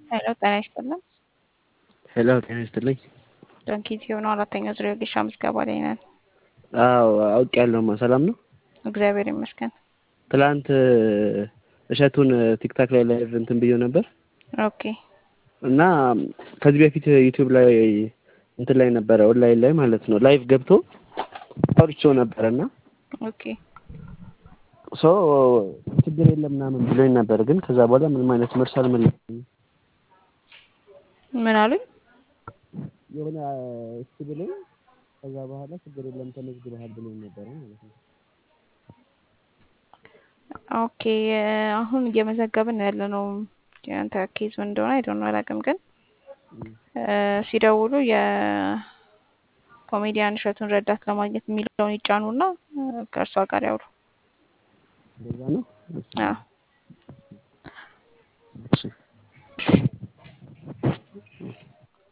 ሄሎ ጤና ይስጥልን። ሄሎ ጤና ይስጥልኝ። ዶንኪት የሆነው አራተኛው ዙሪያ ወጌሻ ምዝገባ ላይ ነን። አዎ አውቄያለሁማ። ሰላም ነው? እግዚአብሔር ይመስገን። ትላንት እሸቱን ቲክታክ ላይ ላይቭ እንትን ብዬው ነበር ኦኬ እና ከዚህ በፊት ዩቲዩብ ላይ እንትን ላይ ነበረ ኦንላይን ላይ ማለት ነው ላይቭ ገብቶ አውርቼው ነበረ እና ኦኬ ሶ ችግር የለም ምናምን ብሎኝ ነበር። ግን ከዛ በኋላ ምንም አይነት መልስ አልመለሰኝም። ምን አሉኝ? የሆነ እሺ ብሎኝ ከዛ በኋላ ችግር የለም ተመዝግበሃል ብሎኝ ነበረ ማለት ነው። ኦኬ አሁን እየመዘገብን ያለ ነው። የአንተ ኬዝ ምን እንደሆነ አይዶን አላውቅም፣ ግን ሲደውሉ የኮሜዲያን እሸቱን ረዳት ለማግኘት የሚለውን ይጫኑና ከእርሷ ጋር ያውሩ። እንደዛ ነው። አዎ